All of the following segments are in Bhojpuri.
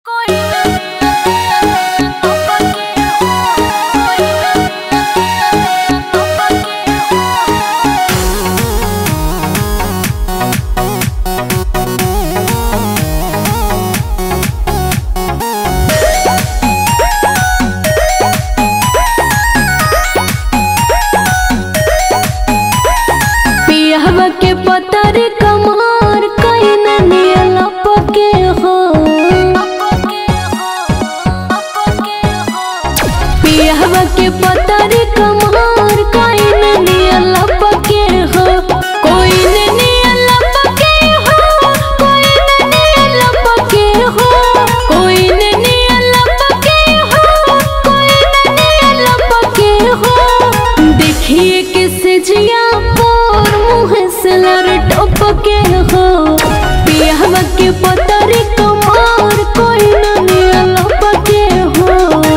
के पतरी कमर कोइन नियल पके हो कोइन नियल पके हो कोइन नियल पके हो कोइन नियल पके हो कोइन नियल पके हो देखिए किसे जिया पर मुँह से लर टपके हो पियावा के पतरी कमर कोइन नियल पके हो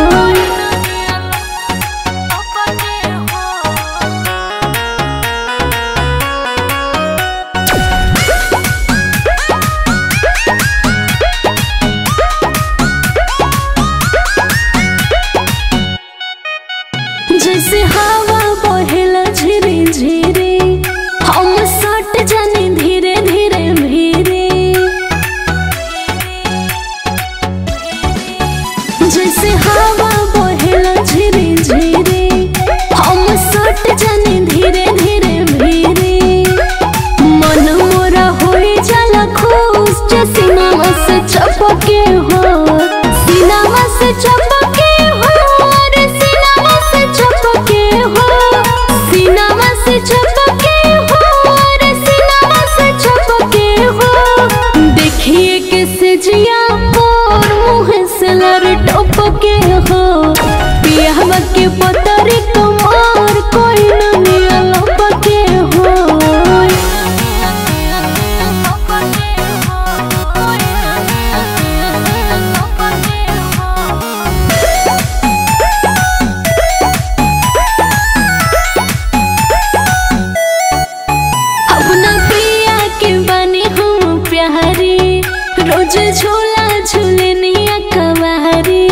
जैसे हवा बहेला झिरे झिरे हम सट जाने धीरे धीरे धीरे जैसे हवा बहेला झिरे झिरे हम सट जाने धीरे धीरे धीरे मन मोरा होई जाला खुश जे सिनेमा से चपके हो सिनेमा से चपके हो अरे सिनेमा से चपके हो सिनेमा से चपके हो अरे सिनेमा से चपके हो देखिए कैसे जिया पर मुँह से लर टपके हो पियावा के पतरी कमर कोई न नियल पके हो अपना प्रिया के बनी हम प्यारी रोज झूला झूलनिया कवारी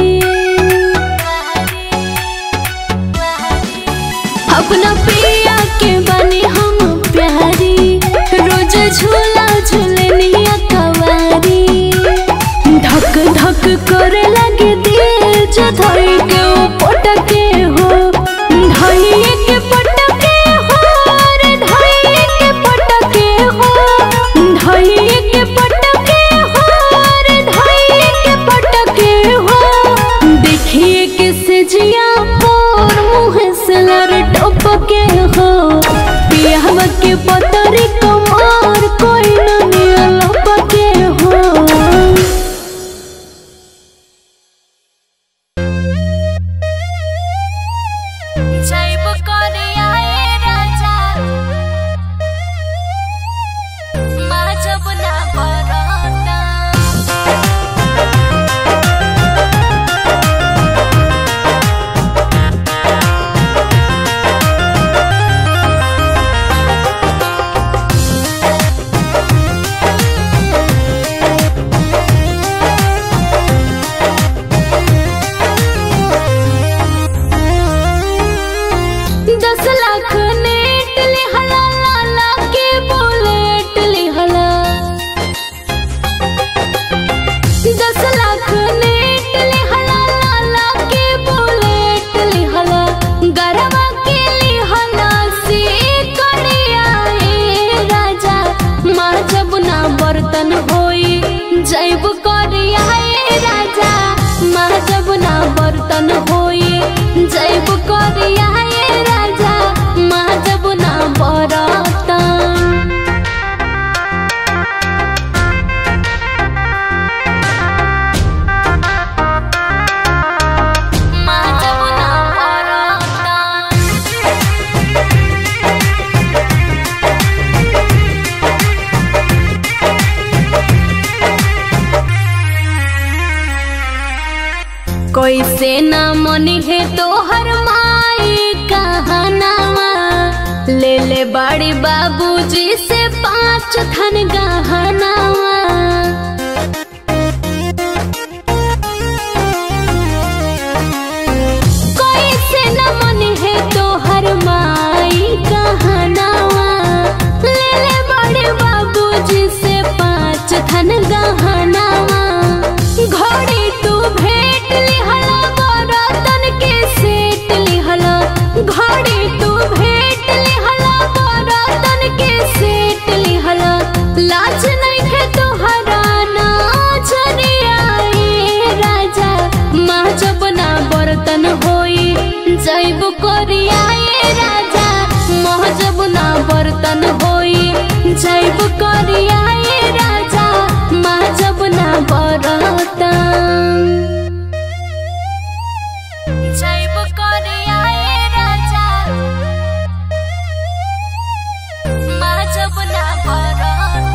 अपना प्रिया के बनी हम प्यारी रोज झूला झूलनिया कवारी धक धक करे लगे दिल जो धई के ओ पटके हो धई के पटके हो रे धई के पटके हो धई के पटके हो रे धई के पटके हो देखिए किसे जिया पर मुँह से लर टपके हो पियावा के पतरी कमर कोई न नियल पके हो जैब करे आए राजा माँ जब ना बरता दस लाख नेट लिहला लाला के बुलेट लिहला दस लाख नेट लिहला लाला के बुलेट लिहला गरवा के लिहला से कड़िया ए राजा माँ जब ना बर्तन होई जैब करिया ए राजा माँ जब ना बर्तन होई जैब करिया ए राजा माँ जब ना बरतन माँ जब ना बरतन कैसे ना मनी है तोहर माई कहनावा ले ले बड़ी बाबूजी से पाँच थन गहनावा जहनावा घड़ी तू भेट लिहला बरतन के सेट लिहला घड़ी तू भेट लिहला बरतन के सेट लिहला लाज नहीं खे तोहरा नाचरिया ए राजा माँ जब ना बर्तन होई जैब करिया ए राजा माँ जब ना बर्तन होई जैब करिया ए राजा माँ जब ना बर्तन जैब करिया ए राजा माँ जब ना बर्तन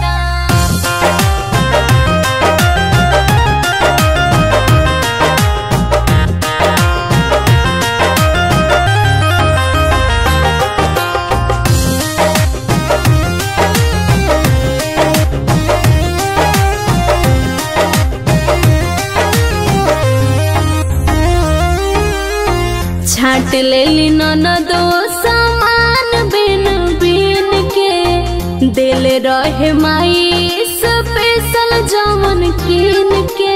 छाट लेली ननदो सामान बिन बिन के दिल रहे माई स्पेशल जवन किन के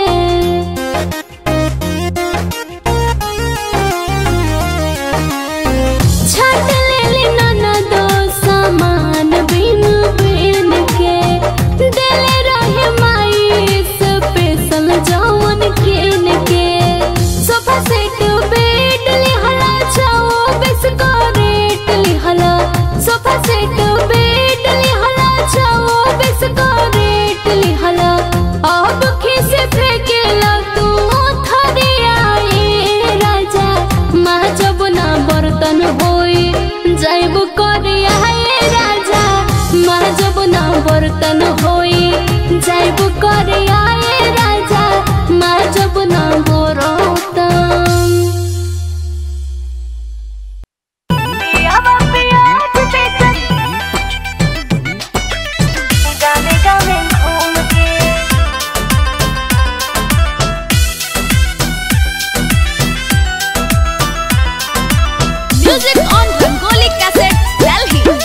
छाट लेली ननदो सामान बिन बिन के दिल रहे माई स्पेशल जवन किन के सोफा सेट बेड लिहला चौबीस का रेट लिहला सोफा सेट बेड लिहला चौबीस का रेट लिहला अब खिस फेंकेला तू थरिया ए राजा माँ जब ना बर्तन होई जैब करिया ए राजा माँ जब ना बर्तन होई जैब करिया ए राजा माँ जब ना बर्तन Music on Rangoli Cassette, Delhi.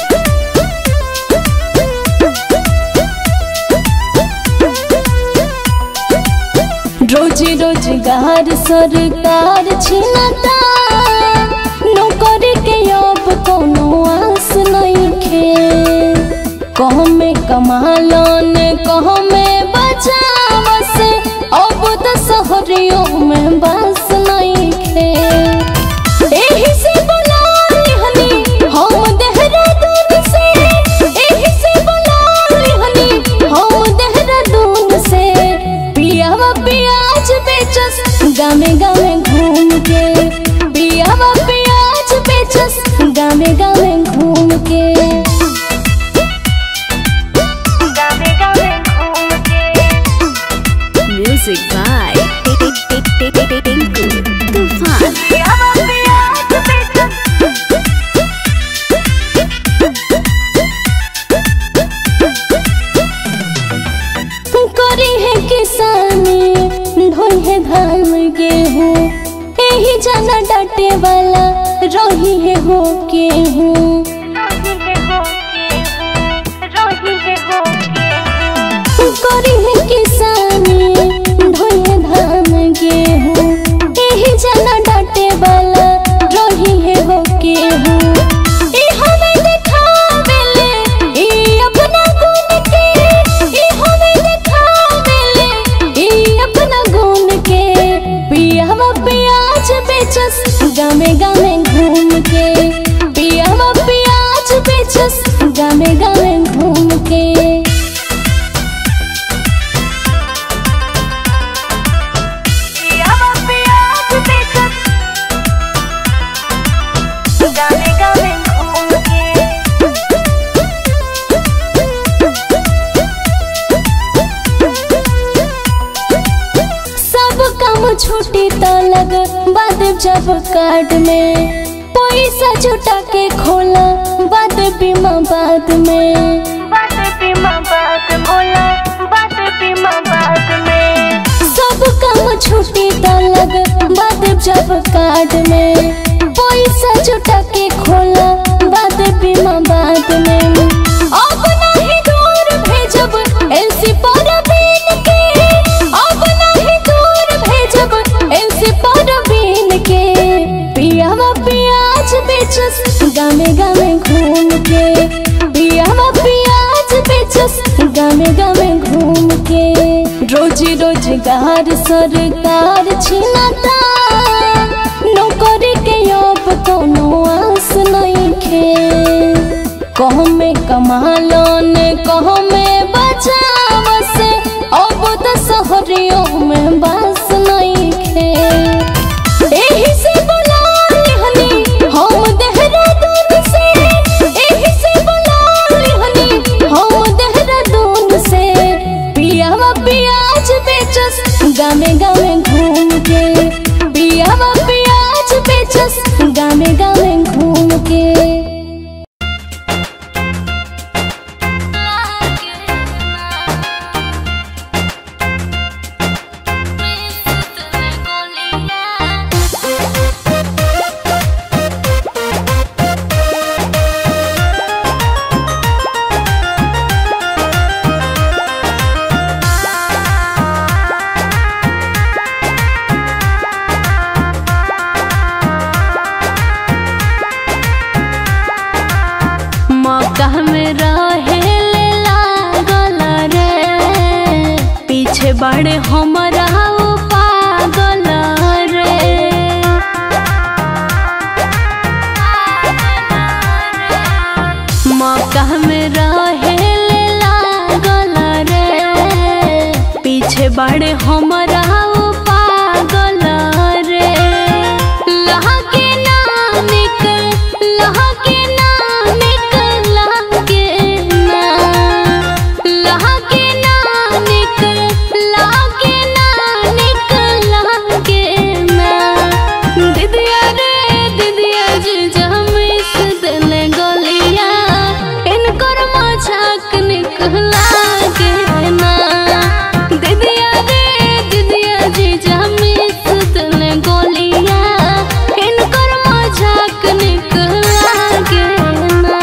रोजी रोजगार सरकार छिनता नौकरी के अब कोनो आस नइखे कह में कमालन कह में बचावस अब तो शहरियों में बस नइखे एही से बोलाली हनी हम देहरादून से एही से बोलाली हनी हम देहरादून से पियावा पियाज बेचस गामे गामे घूम के पियावा पियाज बेचस गामे गामे घूम के Music by Tinku Tufan. करी है किसानी ढोई है धान गेहूँ यही जाना डाटे वाला रही है हो गेहूँ करी है किसानी ढोई है धान गेहूँ यही जाना डाटे वाला रही है हो गेहूँ ई हमें देखावेले ई अपना गुण के ई हमें देखावेले ई अपना गुण के पियावा पियाज बेचस गामे गामे घूम के पियावा पियाज बेचस गामे गामे घूम के सब काम छुट्टी त लग बाद जब कार्ड में पैसा जुटा के खोला बाद बीमा बाद में सब काम छुट्टी त लग बाद जब कार्ड में पैसा जुटा के खोला बाद बीमा बाद में अब नहीं दूर भेजब एलसी पर बिन के रोजी रोजगार सरकार छिनाता नौकरी के अब कोनो आस नइखे कह में कमालो ने कह में बचाव से अब तो शहरियों में बस नइखे एही से बुलाली हनी हम देहरादून से एही से बुलाली हनी हम देहरादून से पियावा पियाज बेचस गामे गामे घूम के पियावा पियाज बेचस गामे गामे घूम के मौका में रहे ले लागल रे पीछे बड़े हमरा उ पागल रे मौका में रहे ले लागल रे पीछे बड़े हमरा उ पागल रे लहके ना निकल लहके ना निकल लहके ना लहके ना निकल लहके ना निकल लहके ना दिदिया रे दिदिया जी जमिस देले गलिया इनकर मजाक निकला के ना दिदिया रे दिदिया जी जमिस देले गलिया इनकर मजाक निकला के ना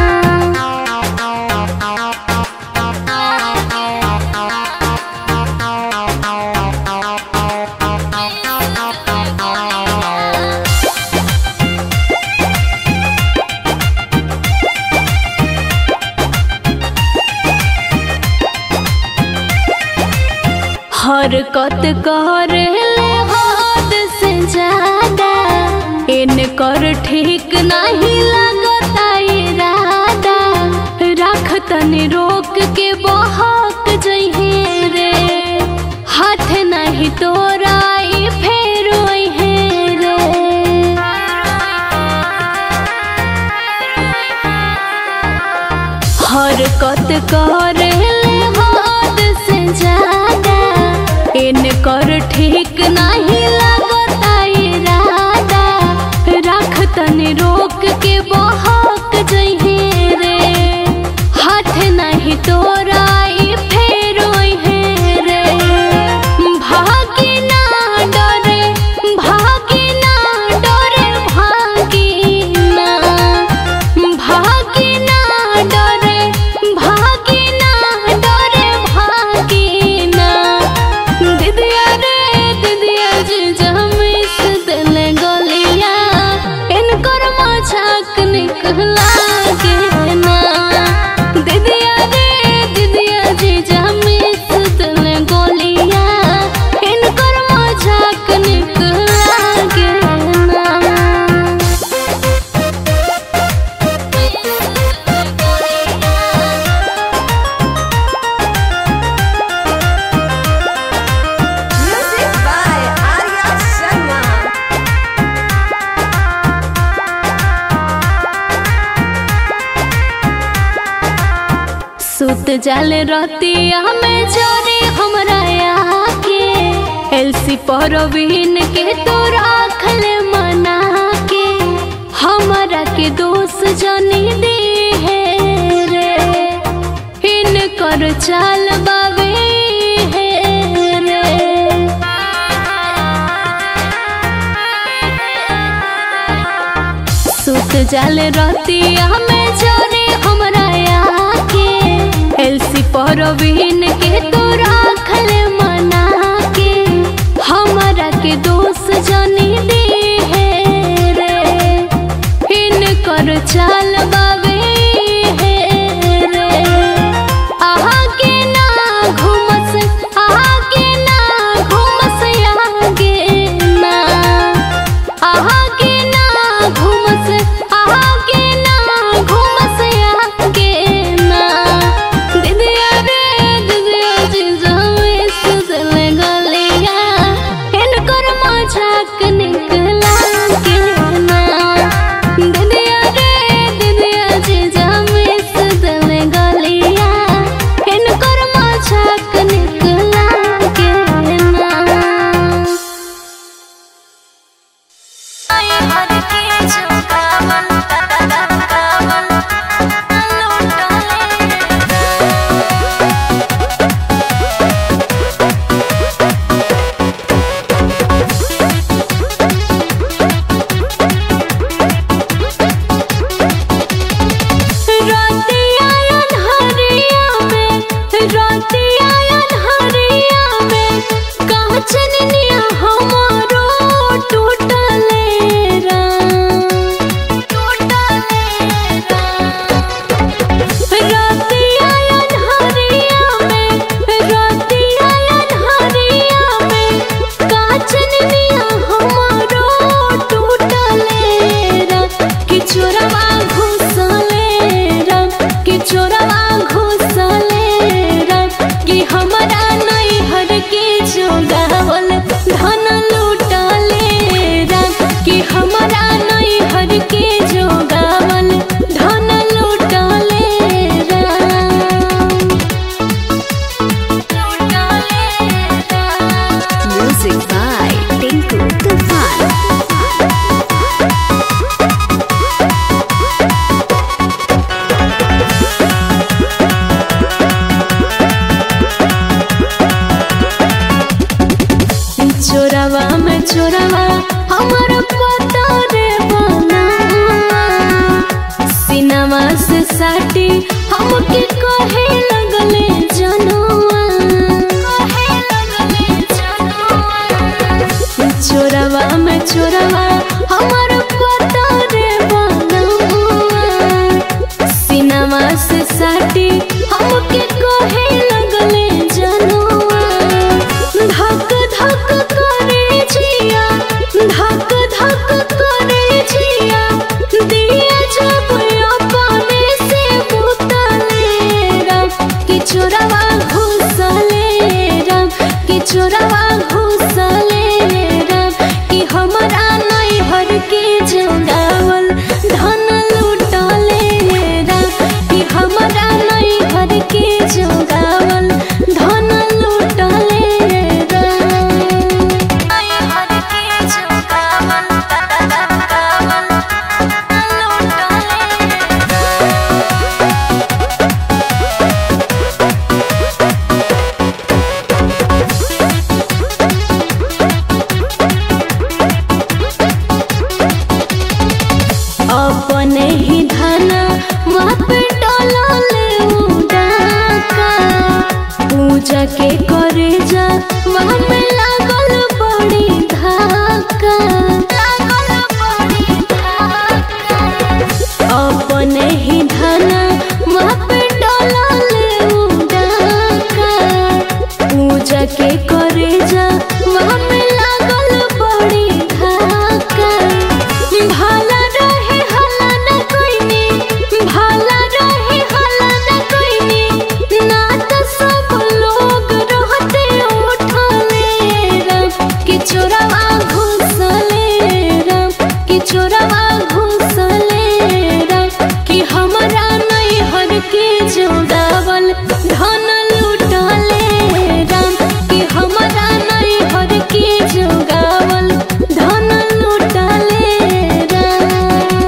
हरकत करे ले हद से ज्यादा इनकर ठीक नहीं लगता इरादा रख तनी रोक के बहक जइहे रे हाथ नहीं तोरा ई फेर ओइहे रे हरकत करे ले हद से ज्यादा इनकर ठीक नहीं लगता इरादा रख तनी रोक के बहक जइहे रे हाथ नहीं तोरा ई फेर ओइहे रे भागी ना डरे भागी ना डरे भागी ना भागी ना डरे भागी ना डरे भागी ना दिदिया रे दिदिया जी जमिस देले गलिया इनकर मजाक निकला के ना दिदिया रे दिदिया जी जमिस देले गलिया इनकर मजाक निकला के ना Music by Arya Sharma. सुत जाल रतिया में जोरे हमरा आके एलसी परवीन के तो राखल मना के हमरा के दोस्त जनी दे है रे इनकर चाल बावे है रे सुत जाल रतिया में जोरे हमरा आके एलसी परवीन के तो राखल मना के हमरा के दोस्त जनी दे है रे इनकर चाल बावे है रे आहा के ना घुमस आहा के चोरावा में चोरावा हमर पता रे बनावा सिनेमा से साटी हमके कहे लगले जनुआ कहे लगले जनुआ चोरावा में चोरावा हमर पता रे बनावा सिनेमा से साटी हमके कहे लगले जनुआ धक धक करे जिया धक धक करे जिया दिया जब अपने से बुतले राम कि चोरवा घुसले राम कि चोरवा घुसले राम कि हमरा नैहर के जोगावल धन लूटले राम कि हमरा नैहर के जोगावल धन लूटले राम नैहर के जोगावल गावल लूटले अपने ही धना माप डोलले उडाका पूजा के करे जा वहाँ में लागल बड़ी धाका लागल बड़ी धाका अपने ही धना माप डोलले उडाका पूजा के करे जा वहाँ में लागल बड़ी धाका भाला रहे हला न कोइनी भाला रहे हला न कोइनी ना त सब लोग रहते उठले राम कि चोरवा घुसले राम कि चोरवा घुसले राम कि हमरा नैहर के जोगावल धन लूटले राम कि हमरा नैहर के जोगावल धन लूटले राम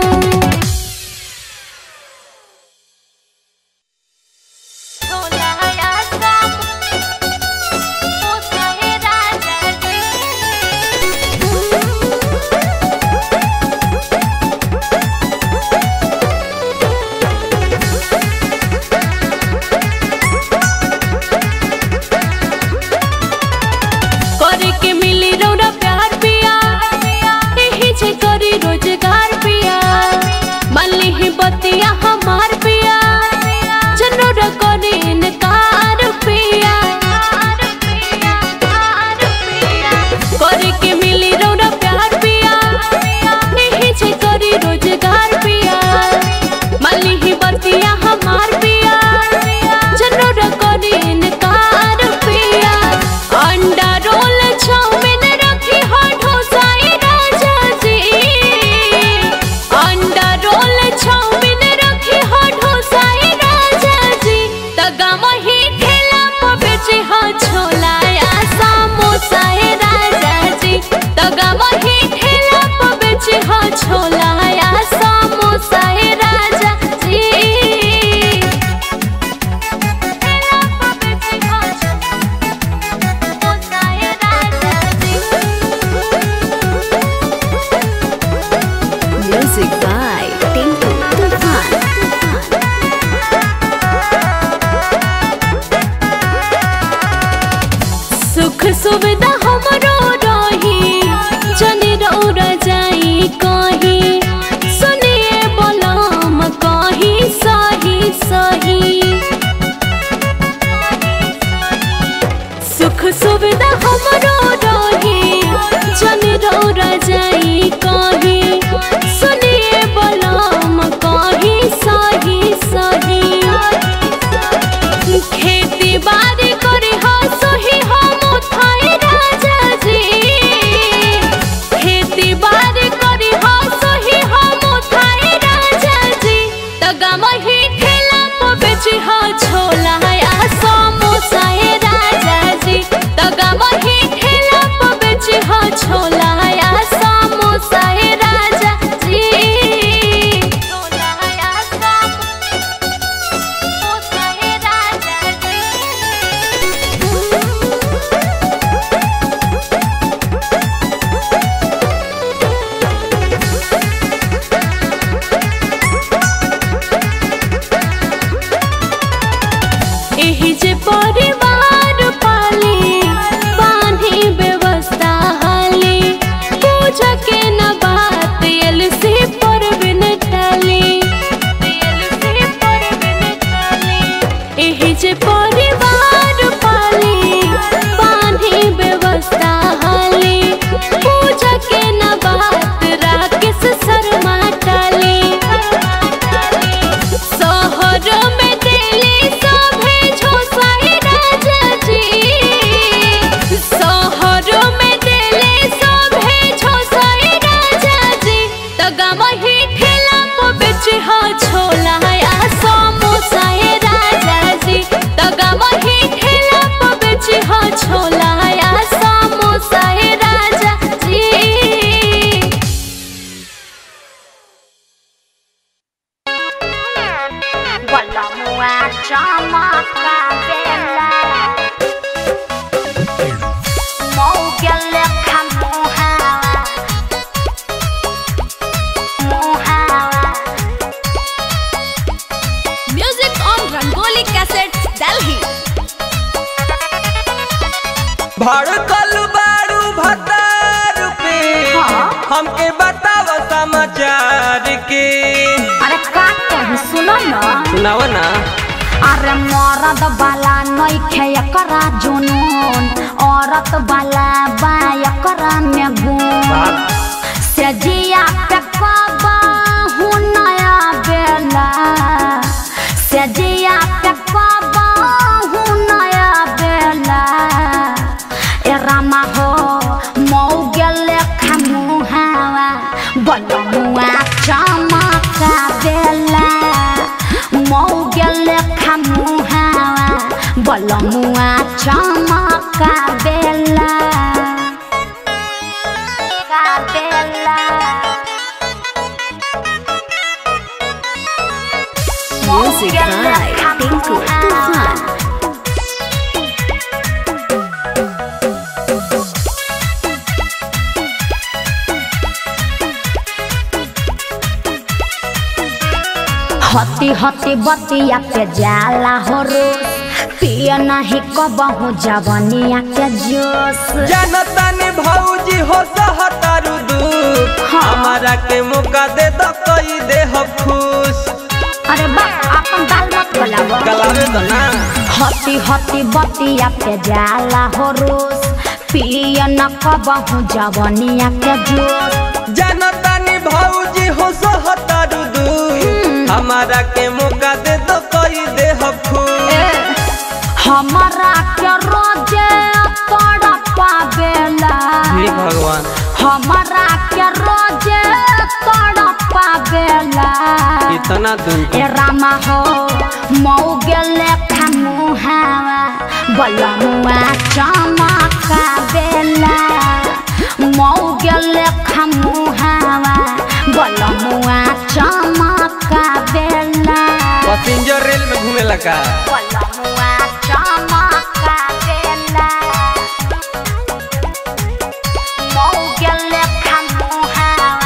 करे के मिली रौरा प्यार पिया एही जे करी रोजगार पिया मल्ली ही बतिया हमार पिया जनोर करे इनकार पिया करे के मिली रौरा प्यार पिया एही जे करी रोजगार पिया मल्ली ही बतिया हमार पिया जनोर करे इनकार पिया अंडा रोल चाउमीन रखी हो ढोसाई राजा जी अंडा रोल चाउमीन रखी हो ढोसाई राजा जी तगम ही ठेला पर बेचे हो छोला या समोसा ए राजा जी तगम ही ठेला पर बेचे हो छोला या समोसा ए राजा जी ठेला पर बेचे हो Music by Tinku Tufan. सुख सुविधा हमरो रही जनी रौरा जाई कही सुनिए बोलम कही सही सही सुख सुविधा हमरो रही जनी रौरा जाई कही सुनिए बोलम कही सही सही खेती बाड़ी करी हो सही हम थाई राजा जी भतार पे हाँ। हमके बताव समाचार के अरे का कही सुनो ना सुनाव ना अरे मरद बाला नइखे एकरा जुनून औरत बाला बा एकरा में गुण सजिया पे कबाहू नया बेला सजिया पे कबाहू नया बेला ए रामा हो मऊ गेले खमुहावा बलमुआ चमका बेला मऊ गेले खमुहावा बलमुआ चमका बेला का बेला Music by Tinku Tufan. हती हती बतिया के जाला हो रोज पिया नहीं कबहू जवनिया के जोश जनता ने भौजी हो सहतारू दूर हाँ। हमारा के मौका दे दो कई दे हो खुश अरे बा अपन दाल मत गलावा गलावे दो ना हती हती बतिया के जाला हो रोज पिया न कबहू जवनिया के जोश जनता ने भौजी हो सहतारू दूर हमारा के मौका दे दो कई दे हो खुश हमारा के रोजे तोड़ पावेला हे भगवान हमारा के रोजे तोड़ पावेला इतना दूर ए रामा हो मऊ गेले खमुहावा बलमुआ चमका बेला मऊ गेले खमुहावा बलमुआ चमका बेला पैसेंजर रेल में घूमे लगा बलमुआ चमका बेला मऊ गेले खमुहावा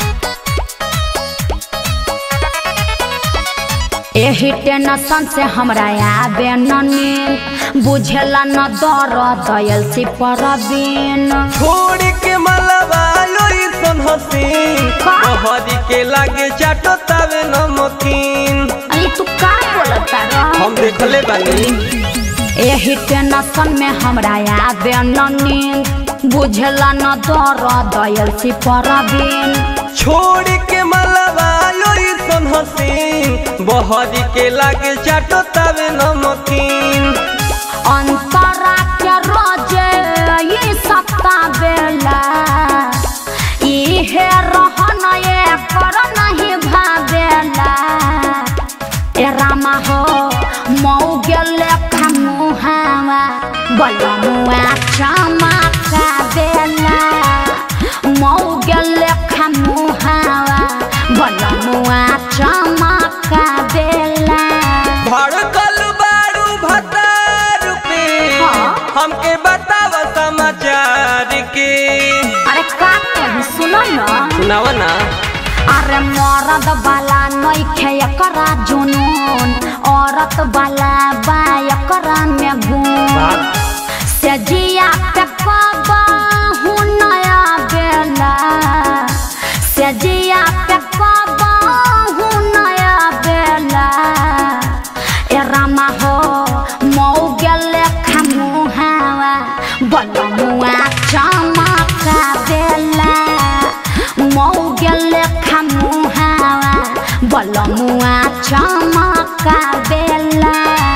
एही टेंशन से हमरा आबे न नींद बुझेला न दर दयल से परबीन छोड़ के मलबा लोई सन हसीन का? हरी के लागे चाटो तवे नमकीन अरे तू का बोलता रह हम देखले बानी एही टेंशन में हमरा आबे न नींद बुझेला न दर दयल से परबीन छोड़ के मलबा लोई सन हसीन बहरी के लागे चाटो तवे नमकीन अंतरा के रोजे ये सप्ता बेला इहे रहन ये कर नहीं भावेला ए रामा हो मऊ गेले खमुहावा बलमुआ चमका बेला मऊ गेले खमुहावा बलमुआ चमका बेला भड़कल बारू भतार पे हाँ। हमके बताव समाचार के अरे का कही सुनो ना सुनाव ना अरे मरद बाला नइखे एकरा जुनून औरत बाला बा एकरा में गुण सजिया पे कबाहू नया बेला सजिया पे कबाहू नया बेला ए रामा हो मऊ गेले खमुहावा बलमुआ चमका बेला मऊ गेले खमुहावा बलमुआ चमका बेला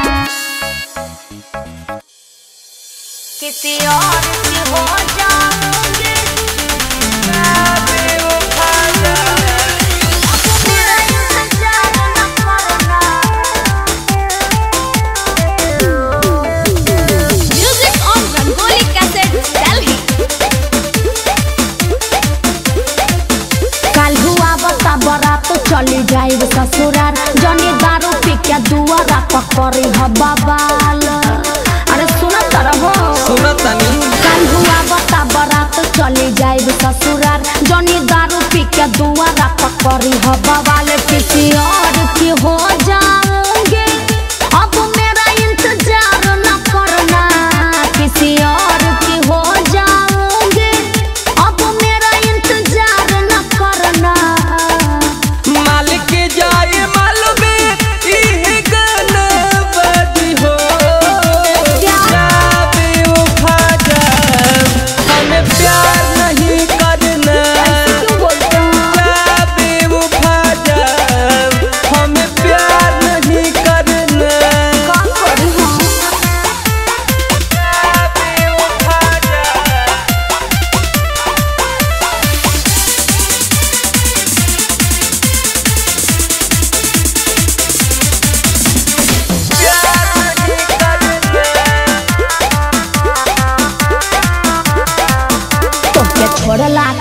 किसी और की हो जाऊंगी मेरा इंतजार न करना Music on Rangoli Cassette, Delhi. काल हुआ बता बरात चली जाइब ससुरार जनी दारू पी के दुआरा पकड़ी ह बबाल अरे सुन तरहो सुनत तनी काल हुआ बता बरात चली जाइब ससुरार जनी दारू पी के दुआरा पकड़ी ह बबाल किसी और की हो जाऊंगी अब मेरा इंतजार न करना किसी और की हो जाऊंगी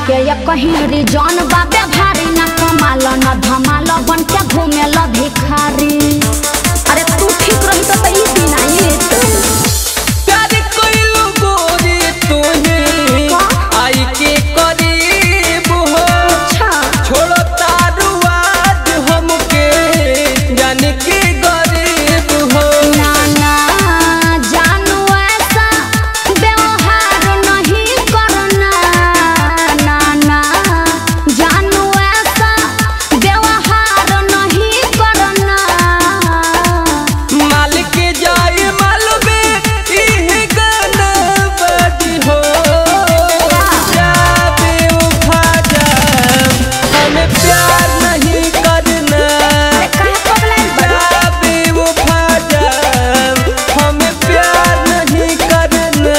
के ये कहीं रिजन बाबे भारी न कमाल न धमाल बन के घूमे ल भिखारी अरे तू ठीक रही तो ई दिन आई प्यार कइलू गोरी तूही का? आई के करीब हो अच्छा छोड़ो तारू आज हमके जाने के गरीब हो ना ना जानू ऐसा व्यवहार नहीं करना ना ना जानू ऐसा व्यवहार नहीं करना माल के जाए मालूमे इह गाना बजी हो जाबे उठा जाम हमें प्यार नहीं करना काहे पगलाइल बा? जाबे उठा जाम हमें प्यार नहीं करना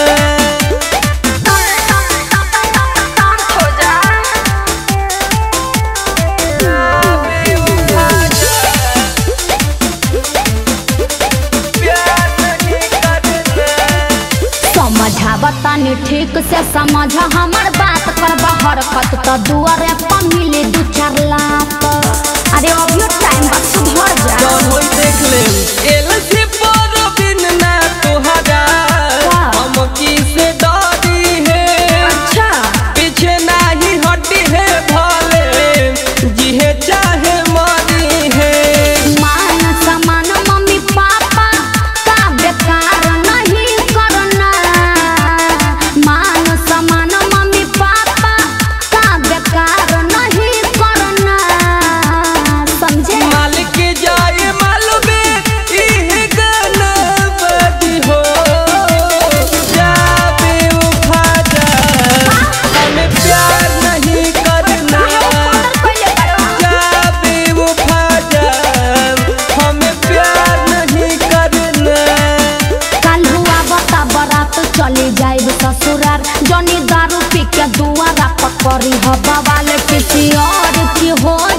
प्यार नहीं करना समझावतानी ठीक से समझ हमर बात कर हरकत तो दुआरे पर मिले दू चार लाख अरे अभियो टाइम बा सुधर जा जौन होई देख लेम एल से बड़ बिन ना तोहरा वाह। हम की से डरी है अच्छा पीछे नहीं हटी है भले जिहे चाहे मरी है मान समान मम्मी पापा का बेकार नहीं करना मान समान मम्मी पापा का बेकार नहीं करना समझे मालिक जाए मालूमे इह गाना बजी हो जाबे उठा जा हमें प्यार नहीं करना जाबे उठा जा हमें प्यार नहीं करना कल हुआ बता बरात चली जाए ससुरार जनी दारू पी के दुआरा पकड़ी ह बवाल किसी और की हो